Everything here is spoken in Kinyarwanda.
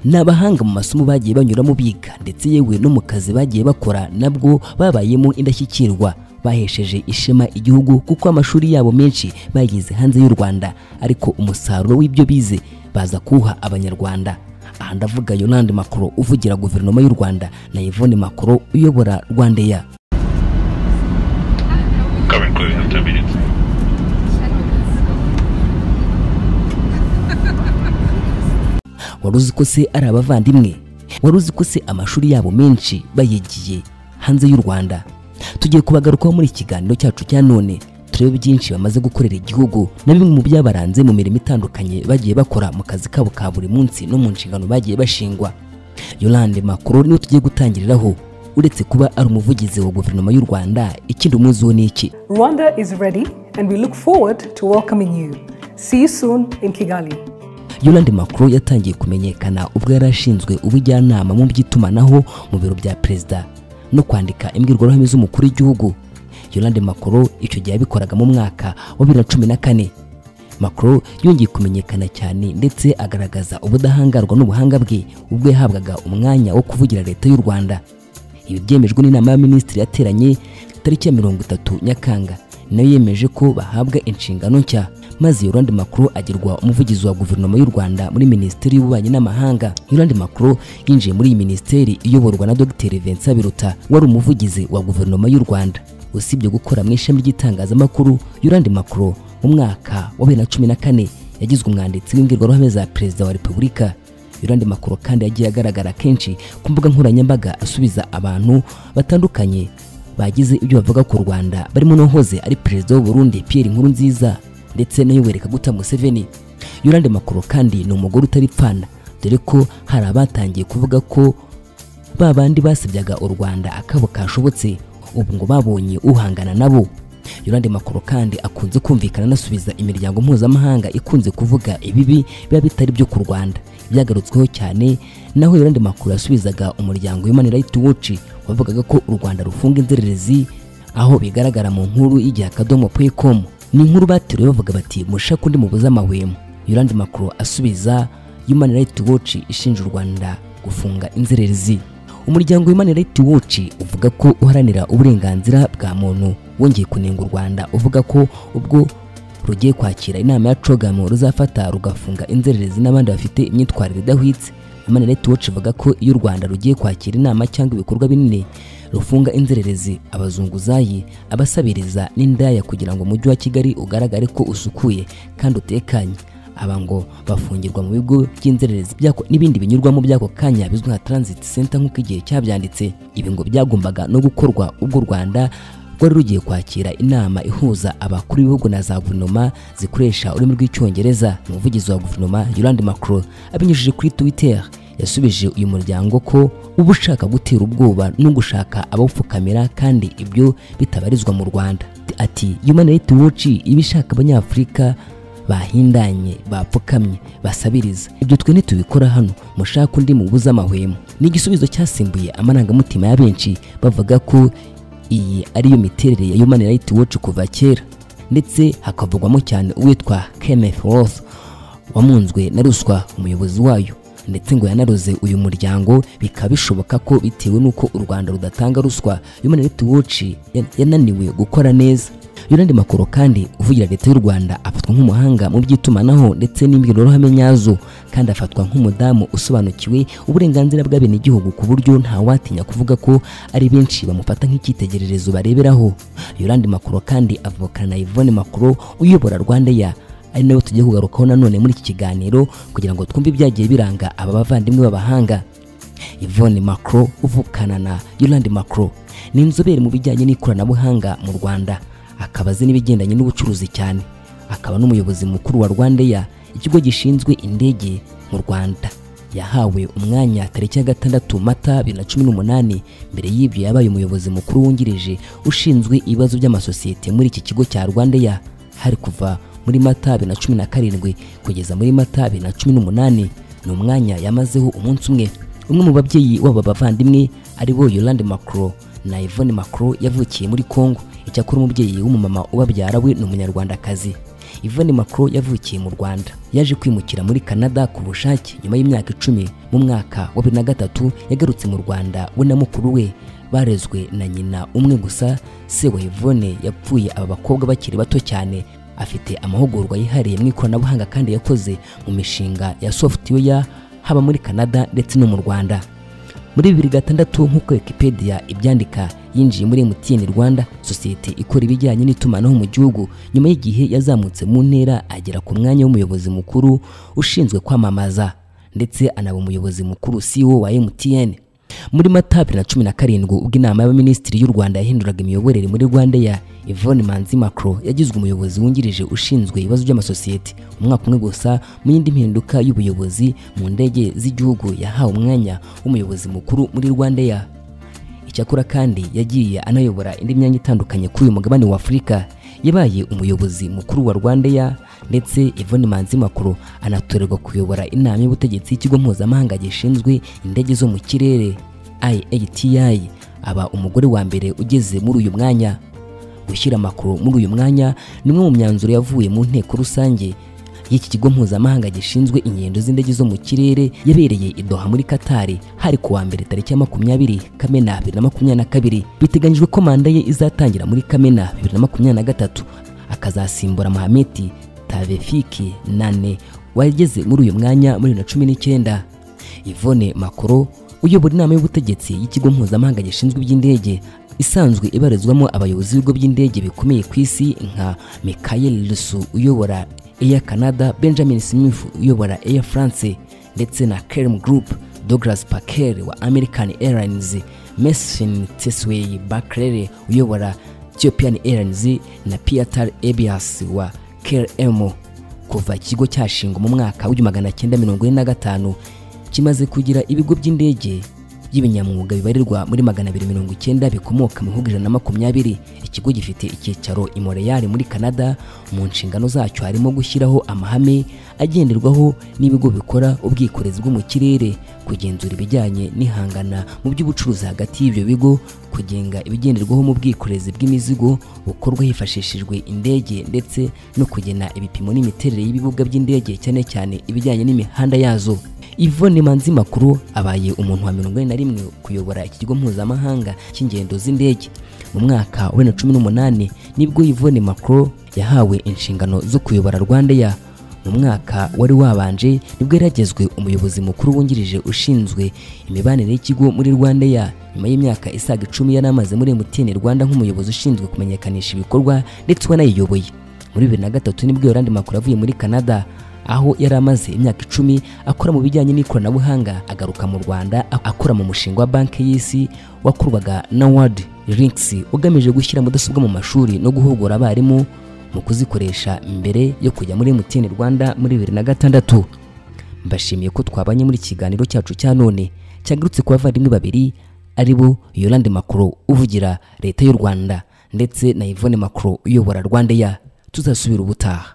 ni abahanga mu masomo bagiye banyuramo biga ndetse yewe no mu kazi bagiye bakora nabwo babayemo indashyikirwa bahesheje ishema igihugu kuko amashuri yabo menshi bayigize hanze y'u Rwanda ariko umusaruro w'ibyo bize baza kuwuha abanyarwanda aha ndavuga Yolande Macron uvugira guverinoma y'u Rwanda na Yvonne Macron uyobora Rwandeya Coming clear in 10 minutes. wari uzi ko se ari abavandimwe wari uzi ko se amashuri yabo menshi bayigiye hanze y'u rwanda tugiye kubagarukaho muri iki kiganiro cyacu cya none turebe byinshi bamaze gukorera igihugu na bimwe mu byabaranze mu mirimo itandukanye bagiye bakora mu kazi kabo ka buri munsi no mu nshingano bagiye bashingwa yolande makuru niwe tugiye gutangiriraho uretse kuba ari umuvugizi wa guverinoma y'u rwanda ikindi umuzi wo ni iki Rwanda is ready and we look forward to welcoming you. See you soon in Kigali. Yolande Macron yatangiye kumenyekana ubwo yari ashinzwe ubujyanama mu by'itumanaho mu biro bya perezida no kwandika imbwirwaruhame z'umukuru w'igihugu Yolande Macron icyo gihe yabikoraga mu mwaka wa bibiri na cumi na kane Macron yongeye kumenyekana cyane ndetse agaragaza ubudahangarwa n'ubuhanga bwe ubwo yahabwaga umwanya wo kuvugira leta y'u Rwanda ibi byemejwe n'inama y'abaminisitiri yateranye tariki ya mirongo itatu nyakanga nayo yemeje ko bahabwa inshingano nshya maze Yolande Macron agirwa umuvugizi wa guverinoma y'u Rwanda muri minisiteri y'ububanyi n'amahanga Yolande Macron yinjiye muri iyi minisiteri iyoborwa na Dr Vincent Biruta wari umuvugizi wa guverinoma y'u Rwanda usibye gukora mu ishami ry'itangazamakuru Yolande Macron mu mwaka wa bibiri na cumi na kane yagizwe umwanditsi w'imbwirwaruhame za perezida wa repubulika Yolande Makuro kandi yagiye agaragara kenshi ku mbuga nkoranyambaga asubiza abantu batandukanye bagize ibyo bavuga ku Rwanda barimo n'uwahoze ari perezida w'u Burundi Pierre Nkurunziza ndetse nayo Kaguta Museveni Yolande Makuro kandi ni umugore utari pfana dore ko hari abatangiye kuvuga ko ba bandi basebyaga u Rwanda akabo kashobotse ubu ngo babonye uhangana nabo Yolande Makuro kandi akunze kumvikana anasubiza imiryango mpuzamahanga ikunze kuvuga ibibi biba bitari byo ku Rwanda byagarutsweho cyane naho Yolande Makuro yasubizaga umuryango Human Rights Watch wavugaga ko u Rwanda rufunga inzererezi aho bigaragara mu nkuru y'igihe akadomo pwecom ni inkuru bateruye bavuga bati mushake undi mubuze amahwemo Yolande Makuro asubiza Human Rights Watch ishinja u Rwanda gufunga inzererezi umuryango Human Rights Watch uvuga ko uharanira uburenganzira bwa muntu wongeye kunenga u Rwanda uvuga ko ubwo rugiye kwakira inama ya COGAM ruzafata rugafunga inzererezi n'abandi bafite imyitwarire idahwitse Human Rights Watch ivuga ko iyo u Rwanda rugiye kwakira inama cyangwa ibikorwa binini rufunga inzererezi abazunguzayi abasabiriza n'indaya kugira ngo umujyi wa Kigali ugaragare ko usukuye kandi utekanye aba ngo bafungirwa mu bigo by'inzererezi byako n'ibindi binyurwamo by'ako kanya bizwi nka transit center nk'uko igihe cyabyanditse ibi ngo byagombaga no gukorwa ubwo u Rwanda rwari rugiye kwakira inama ihuza abakuru b'ibihugu na za guverinoma zikoresha ururimi rw'icyongereza umuvugizi wa guverinoma Yolande Macron abinyujije kuri Twitter yasubije uyu muryango ko uba ushaka gutera ubwoba no gushaka abawupfukamira kandi ibyo bitabarizwa mu Rwanda ati Human Rights Watch iba ishaka abanyafurika bahindanye bapfukamye basabiriza ibyo twe ntitubikora hano mushaka undi mubuze amahwemo ni igisubizo cyasimbuye amarangamutima ya benshi bavuga ko iyi ariyo miterere ya Human Rights Watch kuva kera ndetse hakavugwamo cyane uwitwa Kenneth Roth wamunzwe na ruswa umuyobozi wayo ndetse ngo yanaroze uyu muryango bikaba bishoboka ko bitewe n'uko u Rwanda rudatanga ruswa Human Rights Watch yan- yananiwe gukora neza Yolande Makuro kandi uvugira leta y'u Rwanda afatwa nk'umuhanga mu by'itumanaho ndetse n'imbwirwaruhame nyazo kandi afatwa nk'umudamu usobanukiwe uburenganzira bw'abenegihugu ku buryo ntawatinya kuvuga ko ari benshi bamufata nk'icyitegererezo bareberaho Yolande Makuro kandi avukana na Yvonne Makuro uyobora Rwandeya ari nawe tugiye kugarukaho nanone muri iki kiganiro kugira ngo twumve ibyagiye biranga aba bavandimwe b'abahanga Yvonne Macron uvukana na Yolande Macron ni inzobere mu bijyanye n'ikoranabuhanga mu Rwanda akaba azi n'ibigendanye n'ubucuruzi cyane akaba n'umuyobozi mukuru wa Rwandeya ikigo gishinzwe indege mu Rwanda yahawe umwanya tariki ya gatandatu mata bibiri na cumi n'umunani mbere y'ibyo yabaye umuyobozi mukuru wungirije ushinzwe ibibazo by'amasosiyete muri iki kigo cya Rwandeya hari kuva muri mata bibiri na cumi na karindwi kugeza muri mata bibiri na cumi n'umunani ni umwanya yamazeho umunsi umwe umwe mu babyeyi w'aba bavandimwe ari bo Yolande Macron na Yvonne Macron yavukiye muri Congo icyakora umubyeyi w'umumama ubabyara we ni umunyarwandakazi Yvonne Macron yavukiye mu Rwanda yaje kwimukira muri Canada ku bushake nyuma y'imyaka icumi mu mwaka wa bibiri na gatatu yagarutse mu Rwanda we na mukuru we barezwe na nyina umwe gusa se wa Yvonne yapfuye aba bakobwa bakiri bato cyane afite amahugurwa yihariye mu ikoranabuhanga kandi yakoze mu mishinga ya software haba muri Canada ndetse no mu Rwanda muri bibiri gatandatu nk'uko Wikipedia ibyandika yinjiye muri MTN Rwanda sosiyete ikora ibijyanye n'itumanaho mu gihugu nyuma y'igihe yazamutse mu ntera agera ku mwanya w'umuyobozi mukuru ushinzwe kwamamaza ndetse anaba umuyobozi mukuru CEO wa MTN muri Mata bibiri na cumi na karindwi ubwo inama y'abaminisitiri y'u Rwanda yahinduraga imiyoborere muri Rwanda ya Yvonne Manzi Macron yagizwe umuyobozi wungirije ushinzwe ibibazo by'amasosiyete umwaka umwe gusa mu yindi mpinduka y'ubuyobozi mu ndege z'igihugu yahawe umwanya w'umuyobozi mukuru muri Rwanda ya Icyakora kandi yagiye anayobora indi myanya itandukanye kuri uyu mugabane wa Afurika yabaye umuyobozi mukuru wa Rwandair ndetse Yvonne Manzi Makuru anatorerwa kuyobora inama y'ubutegetsi y'ikigo mpuzamahanga gishinzwe indege zo mu kirere IATI aba umugore wa mbere ugeze muri uyu mwanya gushyira Makuru muri uyu mwanya ni umwe mu myanzuro yavuye mu nteko rusange y'iki kigo mpuzamahanga gishinzwe ingendo z'indege zo mu kirere yabereye i Doha muri Qatar hari ku wa mbere tariki ya makumyabiri Kamena bibiri na makumyabiri na kabiri biteganyijwe ko manda ye izatangira muri Kamena bibiri na makumyabiri na gatatu akazasimbura Mahameti Tavefiki Nane wageze muri uyu mwanya muri bibiri na cumi n'icyenda Yvonne Makoro uyobora inama y'ubutegetsi y'ikigo mpuzamahanga gishinzwe iby'indege isanzwe ibarizwamo abayobozi b'ibigo by'indege bikomeye ku isi nka Michael Lusu uyobora Air Canada Benjamin Smith uyobora Air France ndetse na Kerem Group Douglas Parker wa American Airlines Mesfin Tesway Bakrere uyobora Ethiopian Airlines na Piatar Ebias wa KLM kuva ikigo cyashingwa mu mwaka w'igihumbi magana cyenda mirongo ine na gatanu kimaze kugira ibigo by'indege by'ibinyamwuga bibarirwa muri magana abiri mirongo icyenda bikomoka mu bihugu ijana na makumyabiri ikigo gifite icyicaro i Montreal muri Canada mu nshingano zacyo harimo gushyiraho amahame agenderwaho n'ibigo bikora ubwikorezi bwo mu kirere kugenzura ibijyanye n'ihangana mu by'ubucuruzi hagati y'ibyo bigo kugenga ibigenderwaho mu bwikorezi bw'imizigo bukorwa hifashishijwe indege ndetse no kugena ibipimo n'imiterere y'ibibuga by'indege cyane cyane ibijyanye n'imihanda yazo Yvonne Manzi Makuru abaye umuntu wa mirongo ine na rimwe kuyobora iki kigo mpuzamahanga cy'ingendo z'indege mu mwaka wa bibiri na cumi n'umunani nibwo Yvonne Makuru yahawe inshingano zo kuyobora Rwandair mu mwaka wari wabanje nibwo yaragezwe umuyobozi mukuru wungirije ushinzwe imibanire y'ikigo muri Rwandair nyuma y'imyaka isaga icumi yari amaze muri MTN Rwanda nk'umuyobozi ushinzwe kumenyekanisha ibikorwa ndetse wanayiyoboye muri bibiri na gatatu nibwo Yolande Makuru avuye muri Canada aho yari amaze imyaka icumi akora mu bijyanye n'ikoranabuhanga agaruka mu Rwanda akora mu mushinga wa banki y'isi wakorwaga na World Links ugamije gushyira mudasobwa mu mashuri no guhugura abarimu mu kuzikoresha mbere yo kujya muri MTN Rwanda muri bibiri na gatandatu mbashimiye ko twabanye muri ikiganiro cyacu cya none cyagarutse ku bavandimwe babiri ari bo Yolande Macron uvugira leta y'u Rwanda ndetse na Yvonne Macron uyobora Rwandair tuzasubira ubutaha